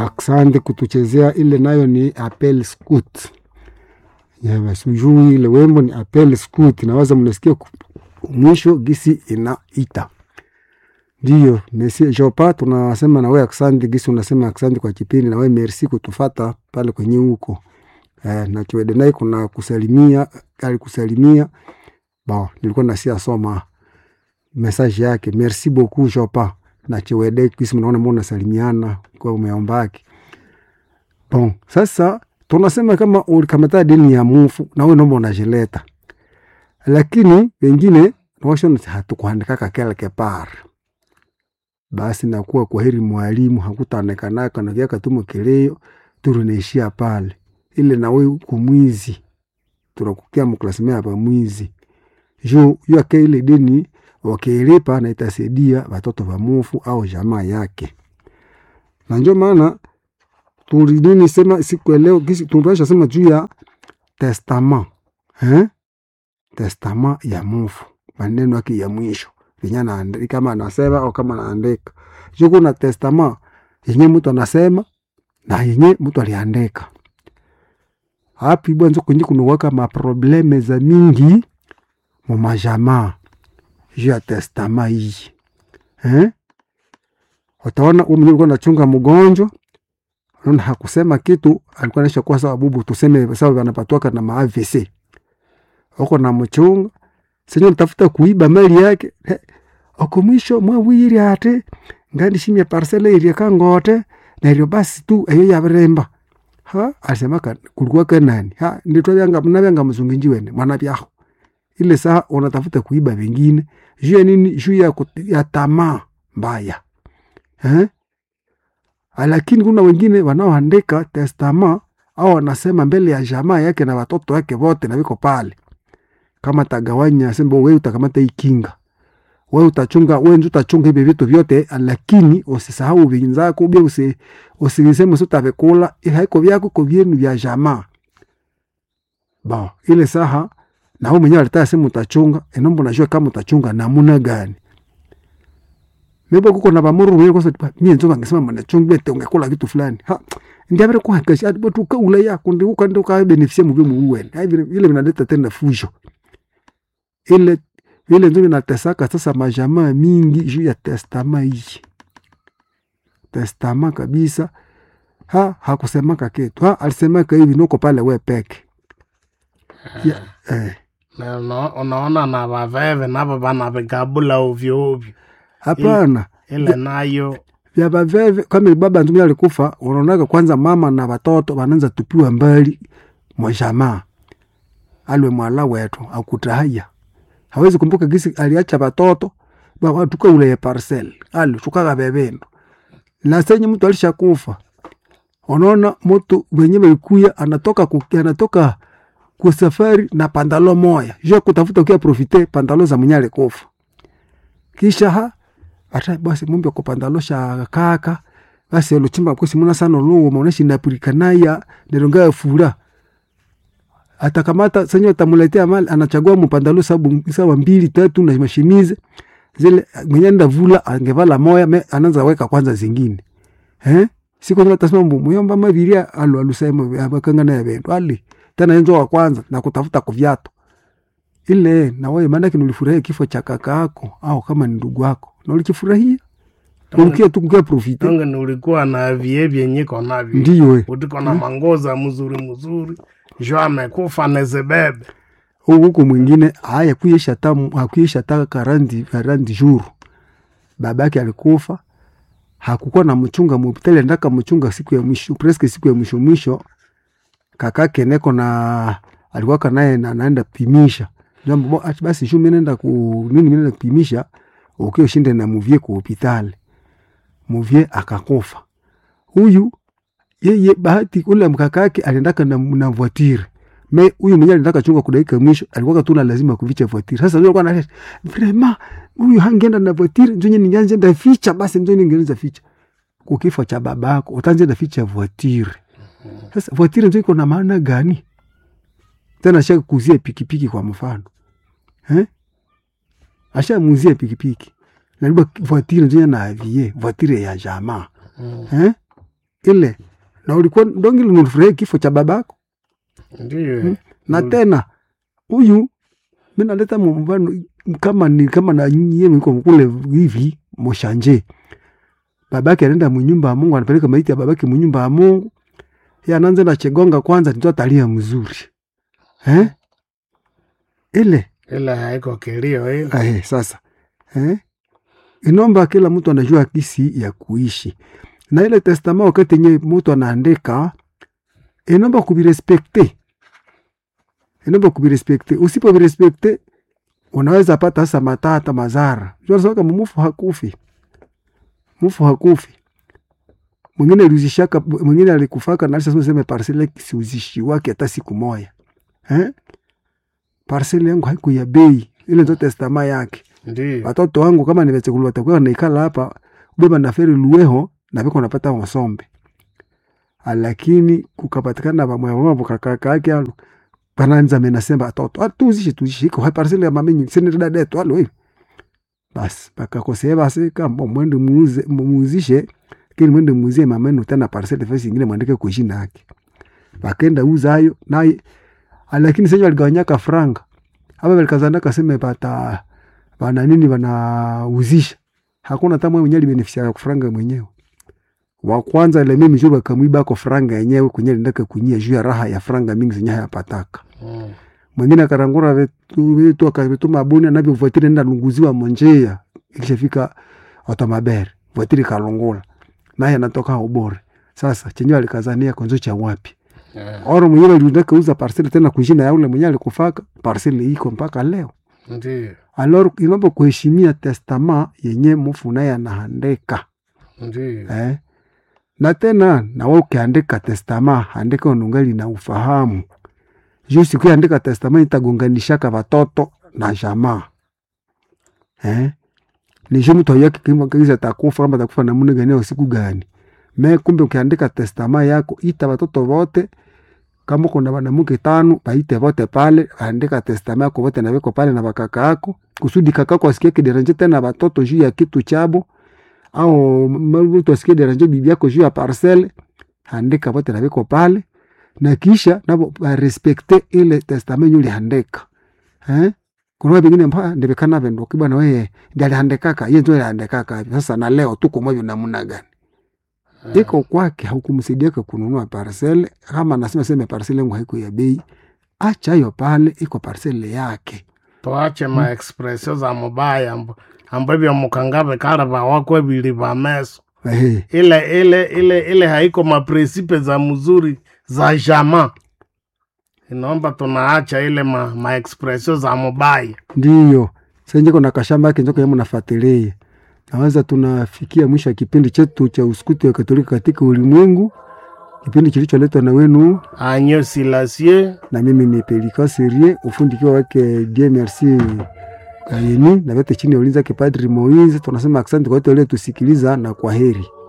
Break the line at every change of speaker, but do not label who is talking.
Asante kutuchezea ile nayo ni Apel Scout. Yeah, sijui ile wembo ni Apel Scout, nawaza mnasikia ku- mwisho gisi inaita. Ndio, Messi Jopa tunasema na wewe asante gisi unasema asante kwa kipindi na wewe merci kutufata pale kwenye huko. Eh, na Kiwede naye kuna kusalimia, alikusalimia. Bon, nilikuwa nasia soma message yake. Merci beaucoup Jopa. Na Chiwede kisi mnaona mbona salimiana kwa umeombaki. Bon, sasa tunasema kama ulikamata deni ya mufu na wewe naomba unajileta. Lakini wengine nawashona hatukuandikaka quelque part. Basi nakuwa kwa heri mwalimu hakutaonekanaka na kiaka tumo kileo turunaishia pale. Ile na wewe kumwizi. Tunakukia mklasimea hapa mwizi. Jo, yake ile deni wakiilipa na itasaidia watoto wa mufu au jamaa yake. Na ndio maana tulidini sema siku ya leo kisi tunapasha sema juu ya testament eh? testament ya mufu, maneno yake ya mwisho yenye anaandika, kama anasema au kama anaandika. Juu kuna testament yenye mtu anasema na yenye mtu aliandika. Hapi bwanzo kwenye kunuwaka maprobleme za mingi mu majamaa juu ya testament hii eh? Utaona huyu mwenyewe alikuwa anachunga mgonjwa Unaona hakusema kitu, alikuwa anaisha kuwa sawa bubu, tuseme sawa wanapatwaka na ma AVC. Uko na mchunga. Senyo nitafuta kuiba mali yake. He, Oko mwisho mwawiri ate ngandi shimya parcele iri kangote na ilio basi tu eyo ya bremba. Ha, alisema ka kulikuwa ka nani? Ha, nditwa yanga mnabanga mzunginji wene mwana byaho. Ile saa unatafuta kuiba vingine. Juu ya nini? Juu ya, kut- ya tamaa mbaya. Eh? lakini kuna wengine wanaoandika testama au wanasema mbele ya jamaa yake na watoto wake wote na wiko pale, kama tagawanya sembo, wewe utakamata hii kinga, wewe utachunga, wewe ndio utachunga hivi vitu vyote, lakini usisahau vingine bia usi usiseme usitavikula, haiko vyako kwa vyenu vya jamaa ba ile saha na wewe mwenyewe alitaka sema utachunga, enombo najua kama utachunga namuna gani Mebo kuko na bamuru mwe kosa mie nzoka ngesema mana chungbe te ungekula kitu fulani. Ha ndia bere kwa kashi ati botu ka ula ya kundi uka ndo ka beneficia mu bimu uwen. Hai vile vile vinaleta tena fujo. Ile ile ndio inatesaka sasa majamaa mingi juu ya testama hii. Testama kabisa. Ha hakusemaka kitu. Ha alisemaka hivi nuko pale we peke. Ya, eh.
Na una- unaona na vaveve navo vanavigabula ovyo ovyo
Hapana.
ile nayo
vya baveve kama baba ntumia alikufa, unaonaga kwanza mama na watoto wanaanza tupiwa mbali mwa jamaa. Alwe mwala wetu akutahaya hawezi kumbuka gisi aliacha watoto watuka ule ya parcel ali tukaga bebendo na senye mtu alishakufa, unaona mtu wenye walikuya anatoka ku, anatoka kwa safari na pandalo moya jo kutafuta kia profite pandalo za mwenye alikufa kisha ha ata basi mumbi kupandalo sha kaka basi luchimba kwesi muna sana luwo maoneshi napurikanaya neronga fura atakamata senyo tamuletea mali anachagua mpandalo sabu sawa mbili tatu na mashimize zile mwenye nda vula angevala moya me anaanza weka kwanza zingine eh siku ndio tasema mbu muyomba mabiria alu alusema abakanga na yabendo ali tena enzo wa kwanza na kutafuta kuviato ile na wewe maana yake ulifurahia kifo cha kaka yako au kama ni ndugu yako na ulikifurahia ulikia tu kukia profite
tonge nulikuwa na vie vyenyiko navyo
ndiyo we
utiko na mangoza mzuri mzuri jo amekufa nezebebe
huku mwingine haya kuisha tamu hakuisha taka karandi karandi juru babake alikufa hakukuwa na mchunga mhospitali ndaka mchunga siku ya mwisho presque siku ya mwisho mwisho kakake neko na alikuwa kanaye na naenda pimisha jambo bo ati basi shu mimi naenda ku nini mimi naenda kupimisha ukio shinde na muvie ku hospitali muvie akakufa huyu yeye bahati ule mkakake aliendaka na, na voitire me huyu mwenyewe alitaka chunga kudaika mwisho alikuwa tu na lazima kuficha voitire sasa ndio alikuwa analeta vrema huyu hangeenda na voitire ndio nyinyi nyanze nda ficha basi ndio ningeweza ficha kwa kifo cha babako utaanza nda ficha voitire sasa voitire ndio iko na maana gani tena asha kuzia pikipiki kwa mfano eh asha muzie pikipiki na voitire ndio na avie voitire ya jamaa eh ile na ulikuwa ndongi linufurahi kifo cha babako
Ndiyo.
na
Mm.
tena huyu mi naleta mfano kama ni kama na nyie mko kule hivi moshanje babake anaenda munyumba ya Mungu anapeleka maiti ya babake munyumba ya Mungu yeye anaanza na chegonga kwanza ndio atalia mzuri eh ile
Ile haiko kilio ile.
eh sasa eh inomba kila mtu anajua kisi ya kuishi na ile testament wakati yenye mtu anaandika inomba kubirespekte inomba kubirespekte usipobirespekte unaweza pata hasa matata mazara saka mumufu hakufi mufu hakufi mwingine aliuzishaka mwingine alikufaka na alisema sema parcele siuzishi wake hata siku moja eh parcele yangu haiku ya bei ile ndio testament yake
Ndiyo.
watoto wangu kama nimechekuliwa watakuwa naikala hapa ubeba na feri lueho na biko napata masombe lakini kukapatikana bamwamabo kakaka yake alo pananza menasema atoto atuzishe tuzishe iko hai parcele ya mamenyi sene dada yetu alo hivi basi bakakosea basi kama mwende muuze muuzishe kini mwende muuzie mamenu tena parcele fasi ingine mwandike kwa jina yake bakenda uza hayo naye lakini sasa waligawanyaka franga hapa walikazana kaseme bata bana nini wanauzisha hakuna hata mwenye alibenefisia ya franga mwenyewe wa kwanza ile mimi juru akamwiba ko franga yenyewe kwenye ndaka kunyia juu ya raha ya franga mingi zenye hayapataka
Mm.
mwingine akarangura vitu vitu akavituma buni navyo vuatiri nenda lunguziwa monjea ikishafika otomabere vuatiri kalungula naye anatoka ubore sasa chenyewe alikazania konzo cha wapi
Yeah.
oro mwenyewe aliundaka uza parcel tena kushina ya ule mwenyewe alikufaka parcel iko mpaka leo
Ndiyo.
alor inomba kuheshimia testama yenye mufu naye anahandika
Ndiyo.
eh? na tena nawe ukiandika testama andika unungali na ufahamu juu siku andika testama itagonganishaka watoto na jamaa eh? nisho mtu ayake kiza takufa kama takufa namuna gani au siku gani me kumbe ukiandika testama yako ita watoto wote kama kuna wanamuke tano baite vote pale andika testama yako vote naweko pale na bakaka yako kusudi kakako asikie kideranje tena watoto juu ya kitu chabo au mtu asikie deranje bibi yako juu ya parcele andika vote naweko pale na kisha nabo barespekte ile testament yenye uliandika eh kuna vingine mpa ndibekana vendo kibana wewe ndiye aliandikaka yeye ndio aliandikaka sasa na leo tuko moyo namna gani iko kwake haukumsaidiaka kununua parcele kama nasema sema parcele yangu haiko ya bei acha hiyo pale iko parcele yake
tuache ma expression za mubaya amb- ambavyo mukangave kala vawakwe vili va meso
Ehe,
ile ile ile ile haiko mapresipe za mzuri za jama inaomba tunaacha ile ma, ma expression za mubaya
ndiyo senjeko na kashamba yake njoko yamo nafuatilia naweza tunafikia mwisho wa kipindi chetu cha uskuti wa katolika katika ulimwengu kipindi kilicholetwa na wenu
anyo silasie
na mimi ni Pelika Serie, ufundi kiwa wake DMRC Kayeni na vyote chini ya ulinzi wake Padri Moise. Tunasema asante kwa wote waliotusikiliza na kwa heri.